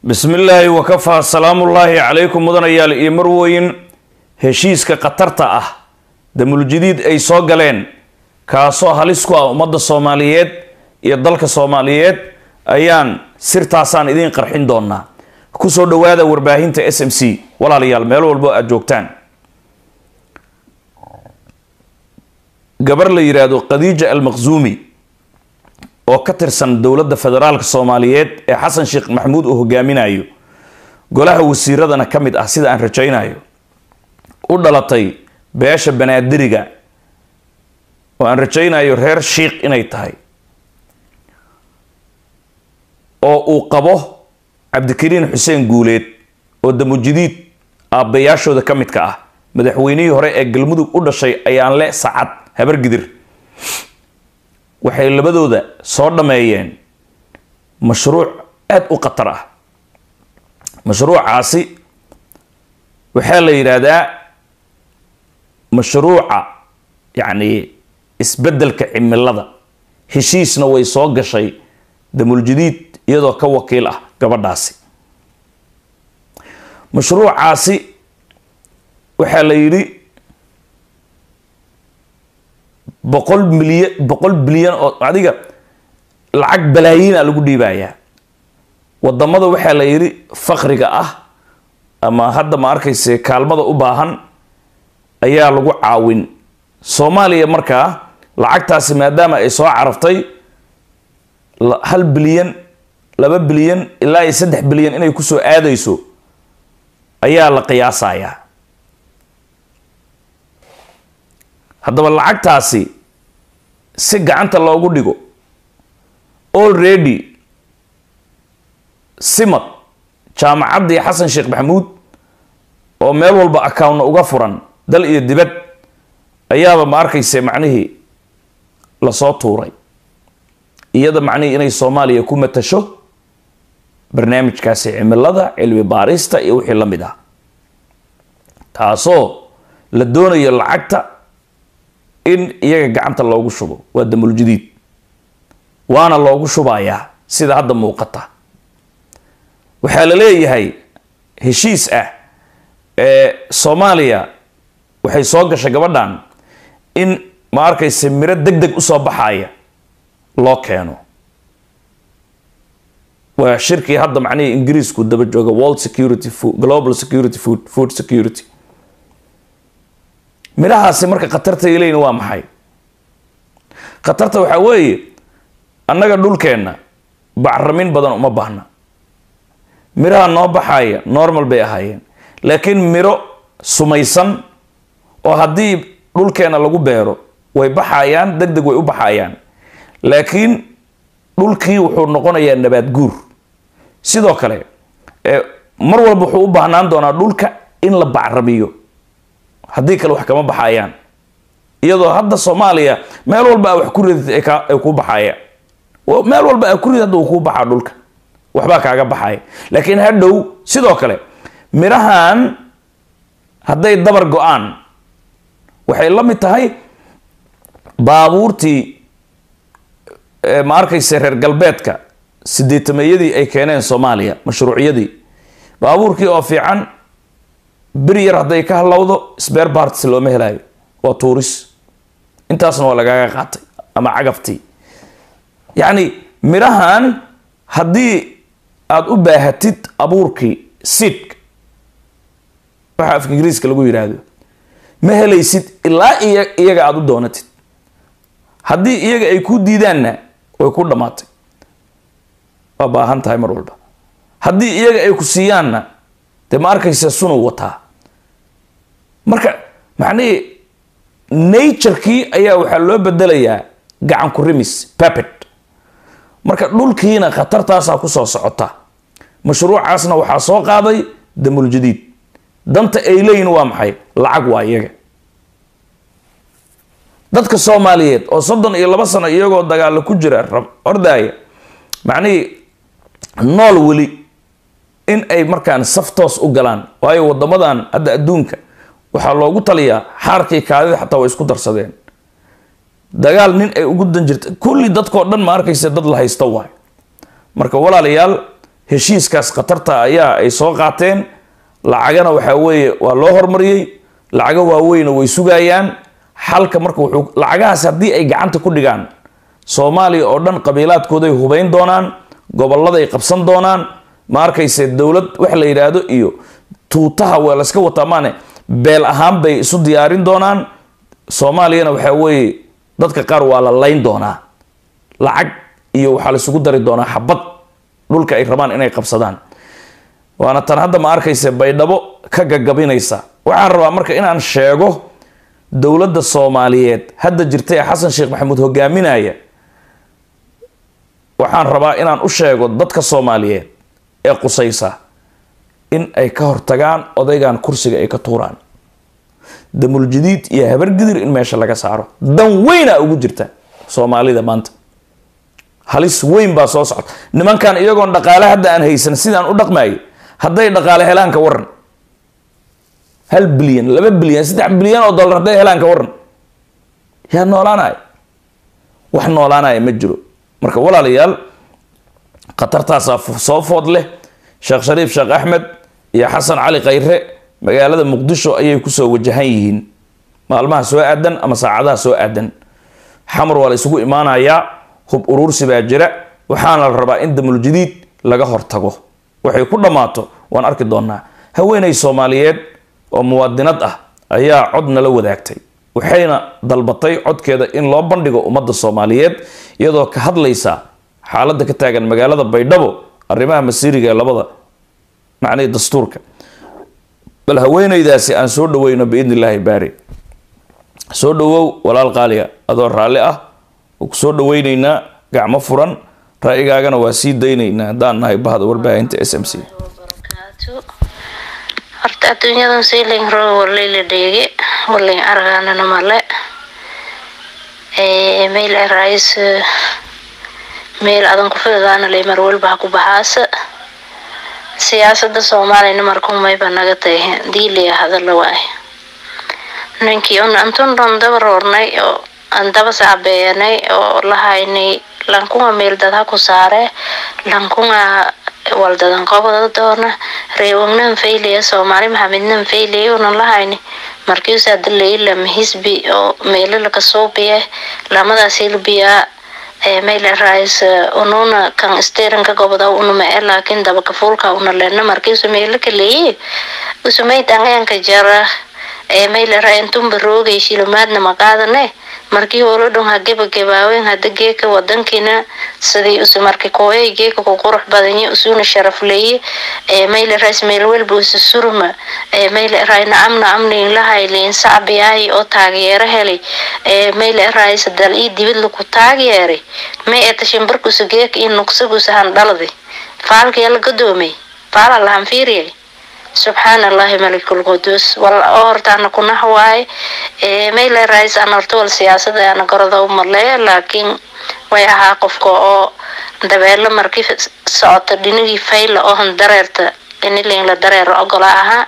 bismi illaahi wakafaa salaamullaahi calaykum mudanayaal iyo marweyn heshiiska khatarta ah damuljadiid ay soo galeen kaasoo halis ku ah ummadda soomaaliyeed iyo dalka soomaaliyeed ayaan sirtaasaan idiin qarxin doonaa kusoo dhawaada warbaahinta s m c walaalayaal meel walbo aada joogtaan gabar la yidhaahdo khadiija almaqzuumi oo ka tirsan dowladda federaalka soomaaliyeed ee xasan sheekh maxamuud uu hogaaminayo golaha wasiiradana ka mid ah sida aan rajaynayo u dhalatay beesha banaadiriga oo aan rajaynayo reer shiikh inay tahay oo uu qabo cabdikariin xuseen guuleed oo damujadiid aabbayaashooda ka midka ah madaxweynihii hore ee galmudug u dhashay ayaan le sacad habargidir waxay labadooda soo dhameeyeen mashruuc aada u khatar ah mashruucaasi waxaa la yidhaahdaa mashruuca yacni isbeddelka cimilada heshiisna way soo gashay damuljadiid iyadoo ka wakiil ah gabadhaasi mashruucaasi waxaa la yidhi boqol milyan boqol bilyan oo adiga lacag balaayiina lagu dhiibayaa wadamada waxaa la yidhi fakriga ah ama hadda ma arkayse kaalmada u baahan ayaa lagu caawin soomaaliya markaa lacagtaasi maadaama ay soo caraftay hal bilyan laba bilyan ilaa iyo saddex bilyan inay kusoo aadayso ayaa la qiyaasayaa haddaba lacagtaasi si gacanta loogu dhigo already simad jaamacaddii xasan sheekh maxamuud oo meel walba accountna uga furan dal iyo dibad ayaaba ma arkayse macnihii lasoo tuuray iyada macnihii inay soomaaliya ku matasho barnaamijkaasi cimilada cilmi baarista iyo wixii la mid ah taasoo la doonayo lacagta in iyaga gacanta loogu shubo waa damuljadiid waana loogu shubayaa sida hadda muuqata waxaa la leeyahay heshiis ah ee soomaaliya waxay soo gashay gabadhan in ma arkayse miro deg deg usoo baxaya loo keeno waa shirkii hadda macnihii ingiriisku daba jooga world security food global security food food security midhahaasi marka khatarta ileyn waa maxay khatarta waxaa weeye annaga dhulkeenna bacramin badan uma baahna midhaha noo baxaya normal bay ahaayeen laakiin midho sumaysan oo haddii dhulkeenna lagu beero way baxayaan deg deg way u baxayaan laakiin dhulkii wuxuu noqonayaa nabaad guur sidoo kale mar walba wuxuu u baahnaan doonaa dhulka in la bacramiyo haddii kale wax kama baxayaan iyadoo hadda soomaaliya meel walba a wax ku ridid ay kuu baxaya meel walba a ku rid hadda uu kuu baxaa dhulka waxbaa kaaga baxaya laakiin hadhow sidoo kale midhahan hadday dabar go-aan waxay la mid tahay baabuurtii ma arkayse reer galbeedka sideetameeyadii ay keeneen soomaaliya mashruucyadii baabuurkii oo fiican beri yar hadday ka halowdo sbeer barts looma helayo waa tuuris intaasna waa lagaaga qaatay ama cagaftii yacni midhahan haddii aada u baahatid abuurkii siidka waxa afka ingiriiska lagu yidhaahdo ma helaysid ilaa iya iyaga aada u doonatid haddii iyaga ay ku diidaanna way ku dhammaatay waa baahan tahay mar walba haddii iyaga ay ku siiyaanna dee ma arkaysa sunuu wataa marka macnihii naturekii ayaa waxaa loo bedelayaa gacan ku rimis papet marka dhulkiina khatartaasaa kusoo socota mashruucaasna waxaa soo qaaday damuljadiid danta ay leeyihin waa maxay lacag waa iyaga dadka soomaaliyeed oo soddon iyo laba sano iyagoo dagaalo ku jira ordaaya macnihii nool weli in ay markaan saf toos u galaan waayo wadamadan hadda adduunka waxaa loogu taliyaa xaarkii kaadida xataa way isku darsadeen dagaal nin ay ugu dan jirta kulli dadkoo dhan ma arkaysa dad la haysta waay marka walaalayaal heshiiskaas khatarta ayaa ay soo qaateen lacagana waxaa weeye waa loo hormariyey lacago waaweyna way sugayaan xalka marka wuxuu lacagahaas haddii ay gacanta ku dhigaan soomaaliya oo dhan qabiilaadkooday hubayn doonaan goboladay qabsan doonaan ma arkayse dowlad wax la yidhaahdo iyo tuutaha waa layska wataa maane beel ahaan bay isu diyaarin doonaan soomaaliyana waxaa weeye dadka qaar waa la layn doonaa lacag iyo waxaa laisugu dari doonaa xabad dhulka ay rabaan inay qabsadaan waana tan hadda ma arkayse baydhabo ka gagabinaysa waxaan rabaa marka inaan sheego dowladda soomaaliyeed hadda jirta ee xasan sheekh maxamuud hogaaminaya waxaan rabaa inaan u sheego dadka soomaaliyeed ee qusaysa in ay ka hortagaan odaygan kursiga ay ka tuuraan damuljadiid iyo habargidir in meesha laga saaro dan weyna ugu jirta soomaalida maanta halis weyn baa soo socota nimankan iyagoon dhaqaale hadda aan haysan sidaan u dhaqmayo hadday dhaqaale helaan ka waran hal bilyan laba bilyan saddex bilyan oo dollar hadday helaan ka waran yaa noolaanaya wax noolaanaya ma jiro marka walaalayaal khatartaasaa soo food leh sheekh shariif sheekh axmed iyo xasan cali khayre magaalada muqdisho ayay kusoo wajahan yihiin maalmaha soo aadan ama saacadaha soo aadan xamar waa la isugu imaanayaa hub uruursi baa jira waxaana la rabaa in damuljadiid laga hortago waxay ku dhammaato waan arki doonaa haweeney soomaaliyeed oo muwaadinad ah ayaa cod nala wadaagtay waxayna dalbatay codkeeda in loo bandhigo ummadda soomaaliyeed iyadoo ka hadlaysa xaaladda ka taagan magaalada baydhabo arrimaha masiiriga ee labada macnihii dastuurka bal haweeneydaasi aan soo dhaweyno biidni illaahi baari soo dhawow walaal qaaliga adoo raalli ah oo ku soo dhaweyneynaa gacmo furan ra'yigaagana waa sii dayneynaa haddaan nahay bahda warbaahinta s m c horta adduunyadan siiling rooga wallayla dheege walling argaanana male meel rais meel adan ku fidaana lay mar walba ha ku baxaasa siyaasada soomaaliyana markumayba naga tahe diilaya hadala waay ninkii un antun dhan daba roornay oo aan daba sacbeeyanay oo lahaynay lankunga meel dad ha ku saare lankunga waldadan qobada doona reewagnan faylaya soomaali maxamednan faylaya unan lahayni markiusaa dalaylam hisbi oo meelala kasuubiye lamadaas hilbiya mayla rais ununa kan steerinka gobada unuma e laakin dabaka fuulka una lena markiisu meela kaleeye usumay dangayanka jara mayla ra intunba roogay shilumaadna maqaadane markii holo dhon ha gebagabaawen hada geeka wadankiina sidii usu marki kooyay geeka ku qurux badanye usuna sharafleeye mayla rais meel walba usu surma mayla rai nacam nacamliin lahayliin sacbiyaahi oo taageero helay mayla rais dal ii dibid laku taageeray may eta shimbarkusu geeka ii nuqsagusa han dhaladi faalkaya la gadoomay faala lahan fiiriyay subxaan allahi malikul qudus wal oo hortaana kunax waaye mayle rais aan horta wal siyaasada ana gorada u maleeya laakiin way ahaa qofka oo dabeelo markii socota dhinigii fayla oo han dareerta inilin la dareero ogola ahaa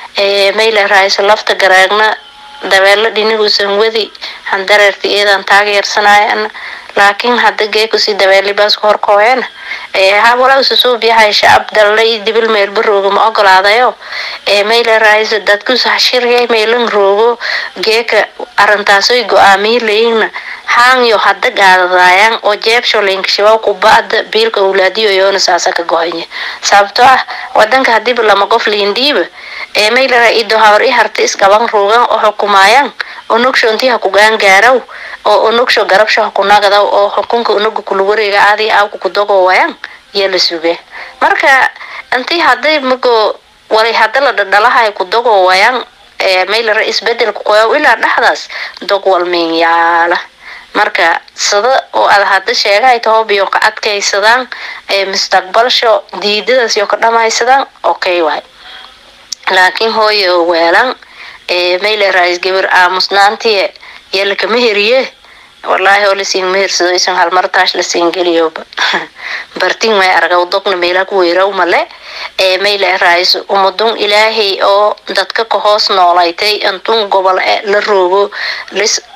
mayle rais lafta garaagna dabeelo dhiniguusan wadi han dareerta iyadan taageersanaya laakiin hadda geekusi dabeelibaas ku horkooyana hawala ususuub yahay shacab dalla iyo dibil meelba roogo ma ogolaadayo mayla rais dadkus hashirya meelan roogo geeka arintaasoy go-aamiyi layina haangyo hadda gaadadaayaan oo jeebsho linkashibaw kuba'da biilka awlaadiyo yoona saasa ka gohanya sababtoo ah wadanka hadiiba lama qof liindhiiba maylara ido hawar i harta isqaban roogan oo xukumaayaan onogsho intii ha ku gaangaaraw oo onogsho garabsho ha ku nagadaw oo xukunka onoga kula wareega aadi aawka ku dogowayaan yaa la suge marka intii haday mago walay hada la dhadhalahay ku dogowayaan maylara isbedelka qoyaw ilaa dhexdaas dog walmiin yaala marka sida oo aad hadda sheegahay tahoobiyo ka adkaysadaan mustaqbalsho diidadaas iyo ka dhamaysadaan okay waay laakiin hooyo weelan mayle rais gabar aamusnaantiye yaa lakama heriye wallaahi oo lasiin mehersado isan halmartaash lasiin geliyoba bartin may argaw dogna meelaa ku weeraw male ee mayle rais umadun ilaahay oo dadka ka hoos noolaytay intun gobol la roogo lis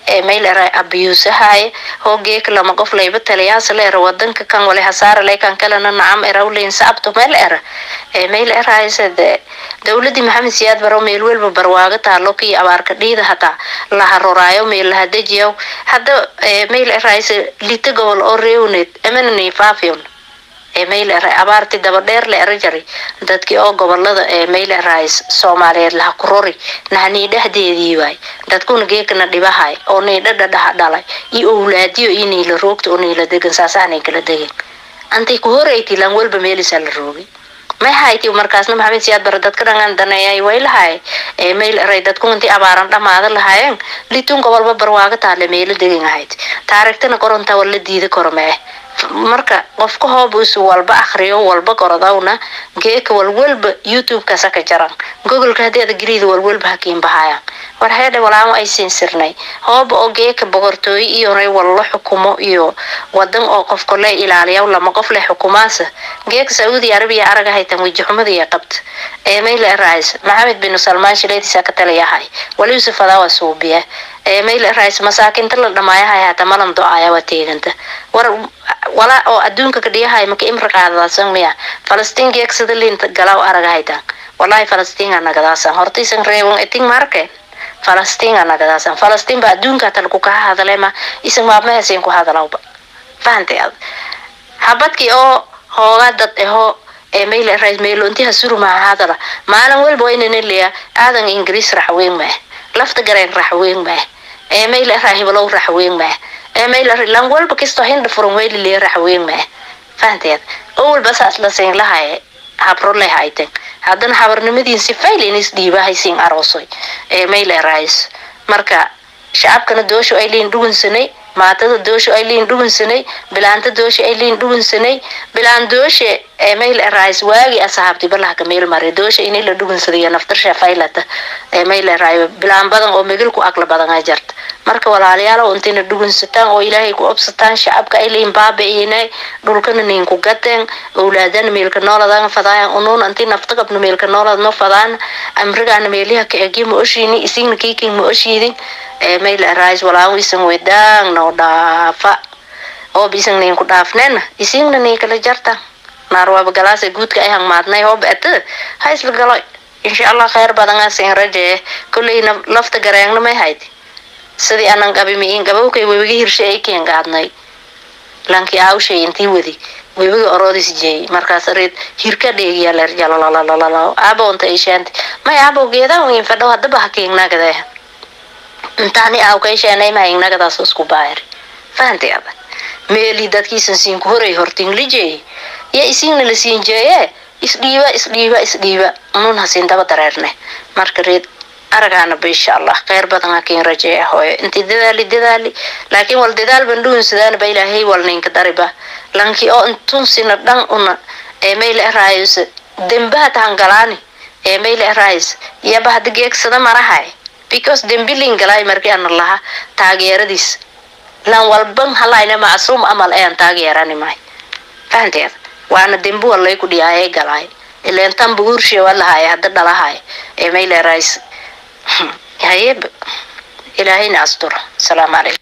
ee mayl era abiyuusahaye hoo geeka lama qof layba taliyaasa la era wadanka kan wale hasaara lay kan kalena nacam erawleyn saabto meel era ee mayl erayse de dowladii maxamed siyaad baro meel welba barwaaga taalo kii abaarka dhiida hataa laharoraayo meel lahadejiyaw hadda mayl erayse lita gobol oo reewneed emanani faafiyon ee mayl era abaarti daba dheer la era jaray dadkii oo gobolada ee mayl erays soomaaliyeed laha kurori nahanii dhexdeedii waay dadkuna geekana dhibahay oo niidhadha dhaha dhalay iyo owlaadiyo iyo niila roogta oo niila degan saasaanay kala degen antay ku horeyti lan walba meelisaa la roogay may hayti markaasna maxamed siyaad bare dadka dhangan daneeyay way lahay ee mayl eray dadku intii abaaran dhamaada lahaayeen litun gobolba barwaaga taale meelo degan ahayd taarigtana koronta wala diida kormee marka qofka hoobus walba akriyo walba korodawna geeka walwalba youtube-ka saka jaran gogolka haddii ada geliida walwalba hakiin bahayaan war heedhe walaamo ay siinsirnay hooba oo geeka boqortooyo iyonay wallo xukumo iyo wadan oo qofka le ilaaliya lama qof leh xukumaasa geeka sacuudi arabiya araga haytan wejixumadiiya qabta ee mayl erais maxamed bin salmaan shileediisa ka taliyahay wali yusuf adawa suubiya ee mayl erais masaakinta la dhamaayahay hata malan do-aya waa teeganta war wala oo adduunka ka dhiyahay maka imri qaadadaasan miya falastiin geegsada liinta galaw araga haytan wallahi falastiin anagadaasan hortaysan reewan eting marke falastiin anagadaasan falastiin ba adduunka hata lagu kaha hadalema isan maabmahaseen ku hadalawba fahantay ad habadkii oo hoogaa dad eho ee mayl rais meelontiha surumaha hadala maalin walba waynana leeya aadan ingiriis raxweyn mah lafta gareen raxweyn mah ee mayl raa hibalow raxweyn mah ee mayl lan walba kisto hindha furan weyli lee raxweyn mah fahanteed oo walba saas la siin lahaye habro leh ayten haddana habarnimadiin si faylin is dhiibahaysiin aroosoy ee mayl rais marka shacabkana doosho ay liin dhugunsanay maatada doosho ay liin dhugunsanay bilaanta doosho ay liin dhugunsanay bilaan dooshe ee mayl erais waagi asahaabti balahka meel mare doosha inay la dhugunsadayo naftarsha faylata ee mayl erai bilaan badan oo megilku aqla badan ay jarta marka walaalayaal intayna dhugunsataan oo ilaahay ku obsataan shacabka ay liin baabi'inay dhulkana niinku gateen owlaadana meelka nooladan fadaayan unuun intii nafta qabno meelka noolad no fadaan amrigaana meeliha ka egi ma oshiini isigna kiikin ma oshiidin ee mayl erais walaan isan wedaan noo dhaafa hoob isan ninku dhaafnena isingna ninkala jarta naarwaaba galaasa guudka ay hangmaadnay hoob ete ha isla galo insha allah kheyr badan asin rajee kolleyna lafta gareengna may hayd sidii anan qabimiin gabowkay webiga hirshe ay keen gaadnay lankii aawshay intii wadi webiga oroodis jeeyay markaas reed hirka dheegiya leer jalalalalala aabo unta ishaanti may aabo geedaa wiin fadhow haddaba ha keengnagade intaani aawkayshaanay mahayngnagadaas isku baayri fahantay ada meeli dadkiisan siinku horay hortinglijey ya isiingna la siin jeeye isdhiiba isdhiiba isdhiiba unun hasiin daba dareerne marka reed aragaanaba insha allah kheyr badan hakiin rajeeya hooyo intii dadaali dadaali laakiin wal dadaal ban dhuunsadaanaba ilaahay wal ninka dariba lankii oo intunsina dhan una ee mayle eraayos dembaha tahangalaani ee mayle eraayos yaba hada geegsada marahay because dembilin galay markii ana laha taageeradiis lan walban halayna macsuum amal ean taageerani mahay fahanteeda waana dembi walay ku dhiyaayay galaay ileen tan buguurshe walahaay hadda dhalahaay ee mayle eraayos hayeb ilaahayna asturo asalaamu calaykum